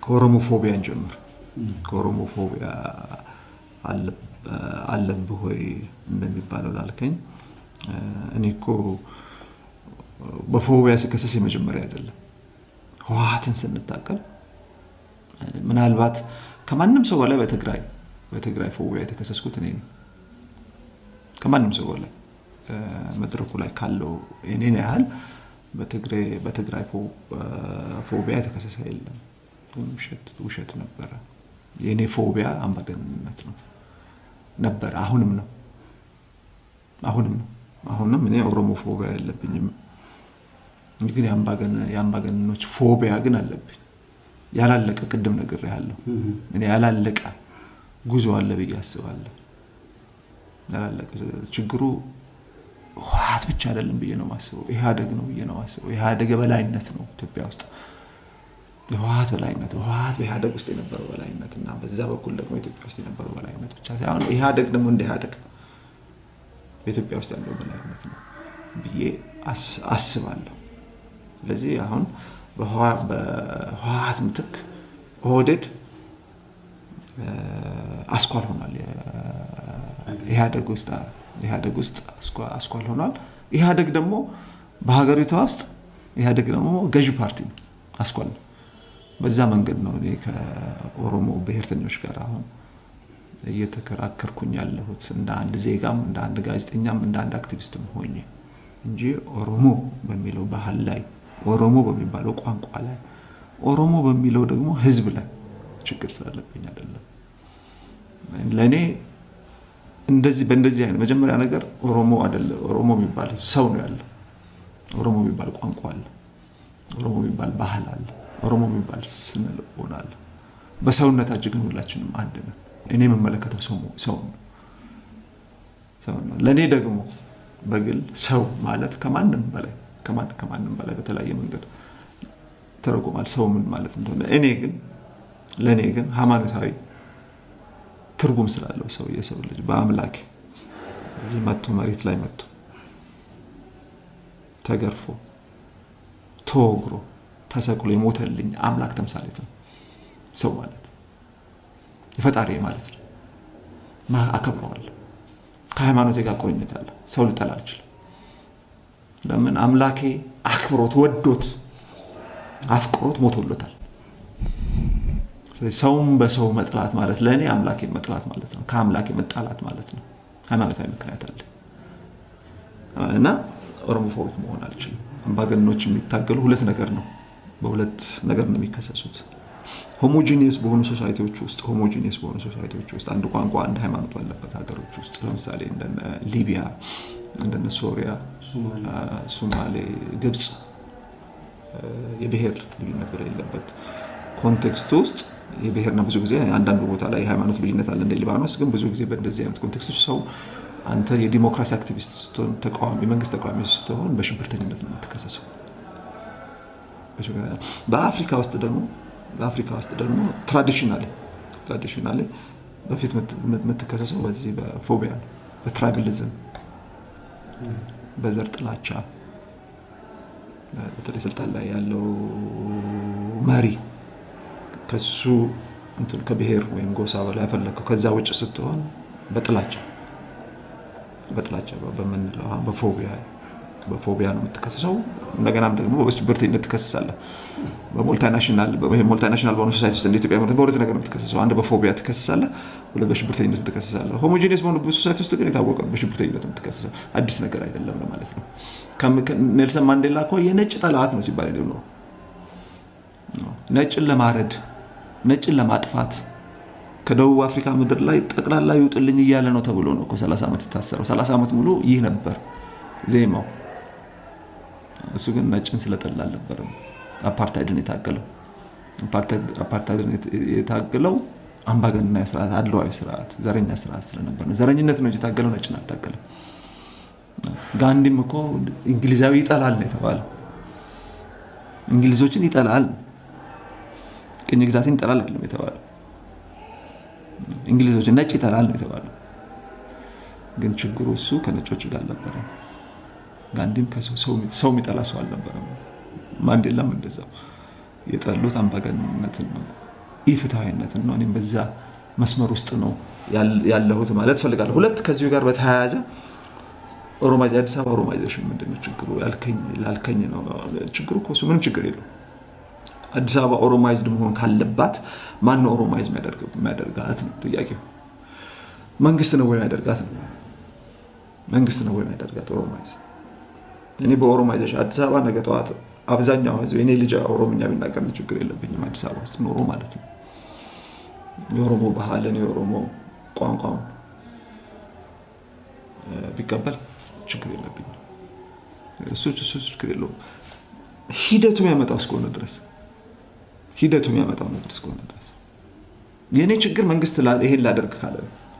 ከኦሮሞ ፎቢያን ጀምር። ከኦሮሞ ፎቢያ አለብህ ወይ እንደሚባለው ላልከኝ እኔ እኮ በፎቢያ ስከሰስ የመጀመሪያ አይደለም። ህወሓትን ስንታቀል ምናልባት ከማንም ሰው በላይ በትግራይ በትግራይ ፎቢያ የተከሰስኩት እኔ ነኝ። ከማንም ሰው በላይ መድረኩ ላይ ካለው እኔን ያህል በትግራይ ፎቢያ የተከሰሰ የለም። ውሸት ነበረ። የእኔ ፎቢያ አምባገነንነት ነው ነበረ። አሁንም ነው አሁንም ነው አሁንም እኔ ኦሮሞ ፎቢያ የለብኝም። ግን የአምባገነኖች ፎቢያ ግን አለብኝ። ያላለቀ ቅድም ነግሬሃለሁ። እኔ ያላለቀ ጉዞ አለ ብዬ አስባለሁ። ያላለቀ ችግሩ ህወሓት ብቻ አይደለም ብዬ ነው ማስበው። ኢህአደግ ነው ብዬ ነው ማስበው። ኢህአደግ የበላይነት ነው ኢትዮጵያ ውስጥ የህወሓት በላይነት ህወሓት በኢህአደግ ውስጥ የነበረው በላይነት እና በዛ በኩል ደግሞ ኢትዮጵያ ውስጥ የነበረው በላይነት ብቻ ሳይሆን ኢህአደግ ደግሞ እንደ ኢህአደግ በኢትዮጵያ ውስጥ ያለው በላይነት ነው ብዬ አስባለሁ። ስለዚህ አሁን በህወሓት ምትክ ኦህዴድ አስኳል ሆኗል። ኢህአደግ ውስጥ ኢህአደግ ውስጥ አስኳል ሆኗል። ኢህአደግ ደግሞ በሀገሪቷ ውስጥ ኢህአደግ ደግሞ ገዢ ፓርቲ ነው፣ አስኳል ነው። በዛ መንገድ ነው እኔ ከኦሮሞ ብሔርተኞች ጋር አሁን እየተከራከርኩኝ ያለሁት እንደ አንድ ዜጋም እንደ አንድ ጋዜጠኛም እንደ አንድ አክቲቪስትም ሆኜ እንጂ ኦሮሞ በሚለው ባህል ላይ ኦሮሞ በሚባለው ቋንቋ ላይ ኦሮሞ በሚለው ደግሞ ህዝብ ላይ ችግር ስላለብኝ አይደለም። ለእኔ እንደዚህ በእንደዚህ አይነት መጀመሪያ ነገር ኦሮሞ አይደለ ኦሮሞ የሚባል ሰው ነው ያለው። ኦሮሞ የሚባል ቋንቋ አለ። ኦሮሞ የሚባል ባህል አለ። ኦሮሞ የሚባል ስነ ልቦና አለ። በሰውነታችን ግን ሁላችንም አንድ ነን። እኔ የምመለከተው ሰው ነው። ለእኔ ደግሞ በግል ሰው ማለት ከማንም በላይ ከማንም በላይ በተለያየ መንገድ ተረጎማል ሰው ምን ማለት እንደሆነ። እኔ ግን ለእኔ ግን ሃይማኖታዊ ትርጉም ስላለው ሰው የሰው ልጅ በአምላክ እዚህ መጥቶ መሬት ላይ መጥቶ ተገርፎ ተወግሮ ተሰቅሎ የሞተልኝ አምላክ ተምሳሌት ነው ሰው ማለት የፈጣሪ ማለት ነው። አከብረዋለሁ። ከሃይማኖቴ ጋር ቁርኝት አለ። ሰው ልጠላ አልችልም። ለምን አምላኬ አክብሮት ወዶት አፍቅሮት ሞቶሎታል። ስለዚህ ሰውም በሰው መጥላት ማለት ለእኔ አምላኬ መጥላት ማለት ነው። ከአምላኬ መጣላት ማለት ነው። ሃይማኖታዊ ምክንያት አለ እና ኦሮሞፎቢክ መሆን አልችልም። አምባገነኖች የሚታገሉ ሁለት ነገር ነው፣ በሁለት ነገር ነው የሚከሰሱት። ሆሞጂኒየስ በሆኑ ሶሳይቲዎች ውስጥ ሆሞጂኒየስ በሆኑ ሶሳይቲዎች ውስጥ አንድ ቋንቋ አንድ ሃይማኖት ባለበት ሀገሮች ውስጥ ለምሳሌ እንደነ ሊቢያ፣ እንደነ ሶሪያ፣ ሶማሌ፣ ግብፅ የብሔር ልዩነት በሌለበት ኮንቴክስት ውስጥ የብሔርና ብዙ ጊዜ አንዳንዱ ቦታ ላይ የሃይማኖት ልዩነት አለ እንደ ሊባኖስ። ግን ብዙ ጊዜ በእንደዚህ አይነት ኮንቴክስቶች ሰው አንተ የዲሞክራሲ አክቲቪስት ስትሆን ተቃዋሚ መንግስት ተቃዋሚ ስትሆን በሽብርተኝነት ነው የምትከሰሰው። በአፍሪካ ውስጥ ደግሞ በአፍሪካ ውስጥ ደግሞ ትራዲሽናሊ ትራዲሽናሊ በፊት የምትከሰሰው በዚህ በፎቢያ ነው፣ በትራይብሊዝም፣ በዘር ጥላቻ በተለይ ስልጣን ላይ ያለው መሪ ከሱ ከብሔር ወይም ጎሳ በላይ ያፈለግከው ከዛ ውጭ ስትሆን በጥላቻ በጥላቻ በምንለው በፎቢያ በፎቢያ ነው የምትከሰሰው። እንደገናም ደግሞ በሽብርተኝነት ትከሰሳለህ። በሞልታናሽናል በሆነ ሶሳይቲ ውስጥ እንደ ኢትዮጵያ በሁለት ነገር ነው የምትከሰሰው። አንድ በፎቢያ ትከሰሳለህ፣ ሁለት በሽብርተኝነት ትከሰሳለህ። ሆሞጂኒየስ በሆነ ሶሳይቲ ውስጥ ግን የታወቀ ነው በሽብርተኝነት ነው የምትከሰሰው። አዲስ ነገር አይደለም ማለት ነው። ኔልሰን ማንዴላ እኮ የነጭ ጠላት ነው ሲባል ነው ነጭን ለማረድ ነጭን ለማጥፋት ከደቡብ አፍሪካ ምድር ላይ ጠቅላላ ይውጥልኝ እያለ ነው ተብሎ ነው እኮ 30 ዓመት የታሰረው። 30 ዓመት ሙሉ ይህ ነበር ዜማው። እሱ ግን ነጭን ስለጠላ አልነበረም አፓርታይድን የታገለው። አፓርታይድን የታገለው አምባገነናዊ ስርዓት፣ አድሏዊ ስርዓት፣ ዘረኛ ስርዓት ስለነበር ነው። ዘረኝነት ነው እንጂ የታገለው ነጭን አልታገለም። ጋንዲም እኮ እንግሊዛዊ ይጠላል ነው የተባለው። እንግሊዞችን ይጠላል፣ ቅኝ ግዛትን ይጠላል አይደለም የተባለው። እንግሊዞችን ነጭ ይጠላል ነው የተባለው። ግን ችግሩ እሱ ከነጮች ጋር አልነበረም። ጋንዲም ሰው የሚጠላ ሰው አልነበረም። ማንዴላም እንደዛው የጠሉት አምባገነንነትን ነው። ኢፍትሐዊነትን ነው። እኔም በዛ መስመር ውስጥ ነው ያለሁት ማለት ፈልጋለሁ። ሁለት ከዚሁ ጋር በተያያዘ ኦሮማይዝ የአዲስ አበባ ኦሮማይዜሽን ምንድን ነው ችግሩ ላልከኝ ነው ችግሩ እኮ እሱ ምንም ችግር የለውም። አዲስ አበባ ኦሮማይዝድ መሆን ካለባት ማን ነው ኦሮማይዝ የሚያደርጋት ነው ጥያቄው። መንግስት ነው ወይ የሚያደርጋት ነው? መንግስት ነው ወይ የሚያደርጋት ኦሮማይዝ? እኔ በኦሮማይዜሽን አዲስ አበባ ነገ ጠዋት አብዛኛው ህዝብ የኔ ልጅ ኦሮምኛ ቢናገር ችግር የለብኝም። አዲስ አበባ ውስጥ ኖሮ ማለት ነው የኦሮሞ ባህልን የኦሮሞ ቋንቋውን ቢቀበል ችግር የለብኝም። እሱ እሱ ችግር የለውም። ሂደቱ የሚያመጣው እስከሆነ ድረስ ሂደቱ የሚያመጣው ነገር እስከሆነ ድረስ የእኔ ችግር መንግስት ይሄን ላደርግ ካለ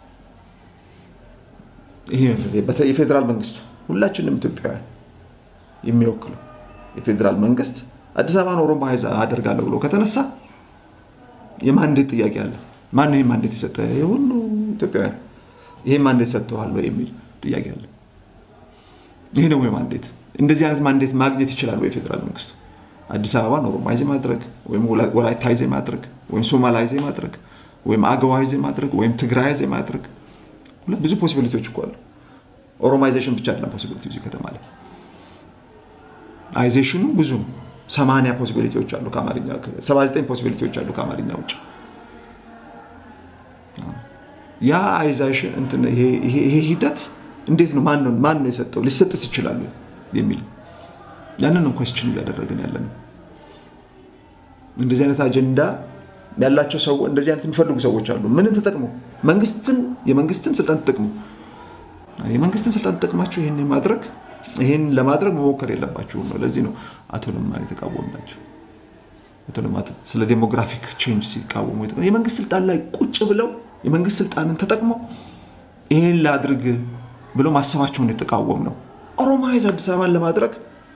ይሄ የፌዴራል መንግስት ሁላችንም ኢትዮጵያውያን የሚወክለው የፌዴራል መንግስት አዲስ አበባን ኦሮማይዝ አደርጋለሁ ብሎ ከተነሳ የማንዴት ጥያቄ አለ። ማን ይህ ማንዴት የሰጠ? የሁሉ ኢትዮጵያውያን ይሄ ማንዴት ሰጥተዋል የሚል ጥያቄ አለ። ይሄ ነው ወይ ማንዴት? እንደዚህ አይነት ማንዴት ማግኘት ይችላል ወይ ፌዴራል መንግስቱ? አዲስ አበባን ኦሮማይዝ ማድረግ ወይም ወላይታይዝ ማድረግ ወይም ሶማላይዝ ማድረግ ወይም አገዋይዝ ማድረግ ወይም ትግራይዝ ማድረግ ብዙ ፖሲቢሊቲዎች እኮ አሉ። ኦሮማይዜሽን ብቻ አይደለም ፖሲቢሊቲ እዚህ ከተማ ላይ አይዜሽኑ ብዙ ነው። ሰማንያ ፖሲቢሊቲዎች አሉ ከአማርኛ ሰባ ዘጠኝ ፖሲቢሊቲዎች አሉ ከአማርኛ ውጭ። ያ አይዛሽን እንትን ይሄ ሂደት እንዴት ነው ማን ነው የሰጠው ሊሰጥስ ይችላሉ የሚል ያንን ነው ኮስችን እያደረግን ያለ ነው። እንደዚህ አይነት አጀንዳ ያላቸው ሰው እንደዚህ አይነት የሚፈልጉ ሰዎች አሉ። ምንን ተጠቅሙ መንግስትን የመንግስትን ስልጣን ተጠቅሙ የመንግስትን ስልጣን ተጠቅማቸው ይህን ማድረግ ይህን ለማድረግ መሞከር የለባችሁም ነው። ለዚህ ነው አቶ ለማን የተቃወሙ ናቸው። አቶ ለማ ስለ ዴሞግራፊክ ቼንጅ ሲቃወሙ የመንግስት ስልጣን ላይ ቁጭ ብለው የመንግስት ስልጣንን ተጠቅመው ይህን ላድርግ ብለው ማሰባቸውን የተቃወም ነው። ኦሮማይዝ አዲስ አበባን ለማድረግ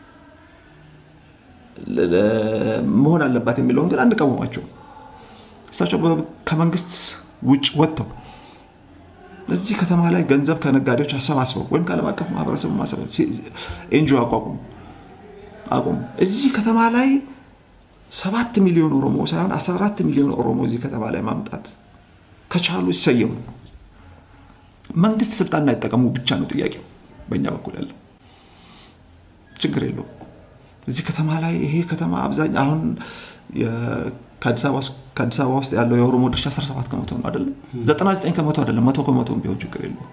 መሆን አለባት የሚለውን ግን አንቃወማቸውም። እሳቸው ከመንግስት ውጭ ወጥተው እዚህ ከተማ ላይ ገንዘብ ከነጋዴዎች አሰባስበው ወይም ከዓለም አቀፍ ማህበረሰቡ ኤንጂኦ አቋቁሙ አቁሙ። እዚህ ከተማ ላይ ሰባት ሚሊዮን ኦሮሞ ሳይሆን 14 ሚሊዮን ኦሮሞ እዚህ ከተማ ላይ ማምጣት ከቻሉ ይሰየሙ። መንግስት ስልጣን እንዳይጠቀሙ ብቻ ነው ጥያቄው በእኛ በኩል ያለው። ችግር የለውም። እዚህ ከተማ ላይ ይሄ ከተማ አብዛኛው አሁን ከአዲስ አበባ ውስጥ ያለው የኦሮሞ ድርሻ 17 ከመቶ ነው አይደለም? 99 ከመቶ አይደለም፣ መቶ ከመቶ ቢሆን ችግር የለውም።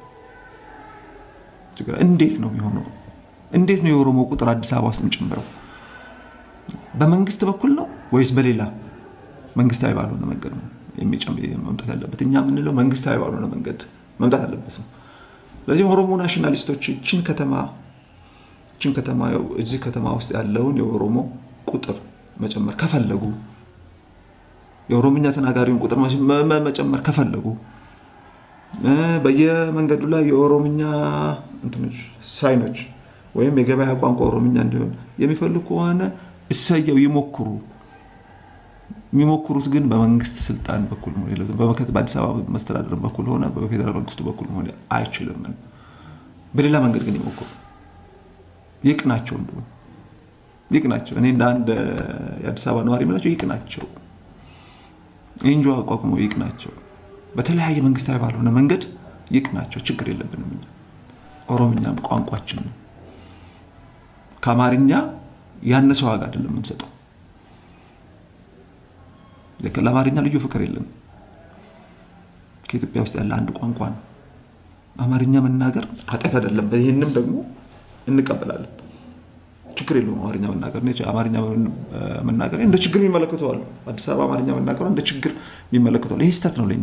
እንዴት ነው የሚሆነው? እንዴት ነው የኦሮሞ ቁጥር አዲስ አበባ ውስጥ የሚጨምረው? በመንግስት በኩል ነው ወይስ በሌላ መንግስታዊ ባልሆነ መንገድ ነው መምጣት ያለበት? እኛ የምንለው መንግስታዊ ባልሆነ መንገድ መምጣት አለበት ነው። ስለዚህ ኦሮሞ ናሽናሊስቶች ይችን ከተማ ይችን ከተማ እዚህ ከተማ ውስጥ ያለውን የኦሮሞ ቁጥር መጨመር ከፈለጉ የኦሮምኛ ተናጋሪውን ቁጥር መጨመር ከፈለጉ በየመንገዱ ላይ የኦሮምኛ ሳይኖች ወይም የገበያ ቋንቋ ኦሮምኛ እንዲሆን የሚፈልጉ ከሆነ እሰየው ይሞክሩ። የሚሞክሩት ግን በመንግስት ስልጣን በኩል በአዲስ አበባ መስተዳደር በኩል ሆነ በፌዴራል መንግስቱ በኩል መሆን አይችልም። በሌላ መንገድ ግን ይሞክሩ። ይቅናቸው፣ እንደውም ይቅናቸው። እኔ እንደ አንድ የአዲስ አበባ ነዋሪ የምላቸው ይቅናቸው። ኤንጆ አቋቁሞ ይቅናቸው። በተለያየ መንግስታዊ ባልሆነ መንገድ ይቅናቸው። ችግር የለብንም። እኛ ኦሮምኛም ቋንቋችን ነው። ከአማርኛ ያነሰ ዋጋ አይደለም የምንሰጠው። ለአማርኛ ልዩ ፍቅር የለም። ከኢትዮጵያ ውስጥ ያለ አንድ ቋንቋ ነው። አማርኛ መናገር ኃጢአት አይደለም። ይህንም ደግሞ እንቀበላለን። ችግር የለውም። አማርኛ መናገር አማርኛ መናገር እንደ ችግር የሚመለከተዋል። አዲስ አበባ አማርኛ መናገሯ እንደ ችግር የሚመለከተዋል። ይሄ ስህተት ነው ለኛ።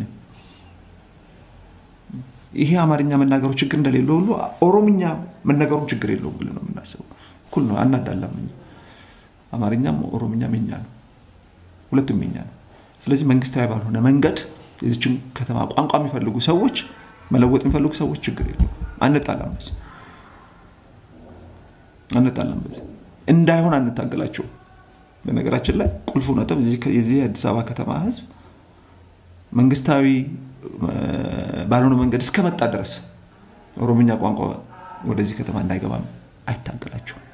ይሄ አማርኛ መናገሩ ችግር እንደሌለ ሁሉ ኦሮምኛ መነገሩም ችግር የለውም ብለን ነው የምናስበው። እኩል ነው፣ አናዳላም። አማርኛም ኦሮምኛም የኛ ነው፣ ሁለቱም የኛ ነው። ስለዚህ መንግስታዊ ባልሆነ መንገድ የዚችን ከተማ ቋንቋ የሚፈልጉ ሰዎች መለወጥ የሚፈልጉ ሰዎች ችግር የለውም፣ አንጣላም በዚህ አንጣላም በዚህ እንዳይሆን አንታገላቸው። በነገራችን ላይ ቁልፉ ነጥብ የዚህ የአዲስ አበባ ከተማ ህዝብ መንግስታዊ ባልሆነ መንገድ እስከመጣ ድረስ ኦሮምኛ ቋንቋ ወደዚህ ከተማ እንዳይገባ አይታገላቸውም።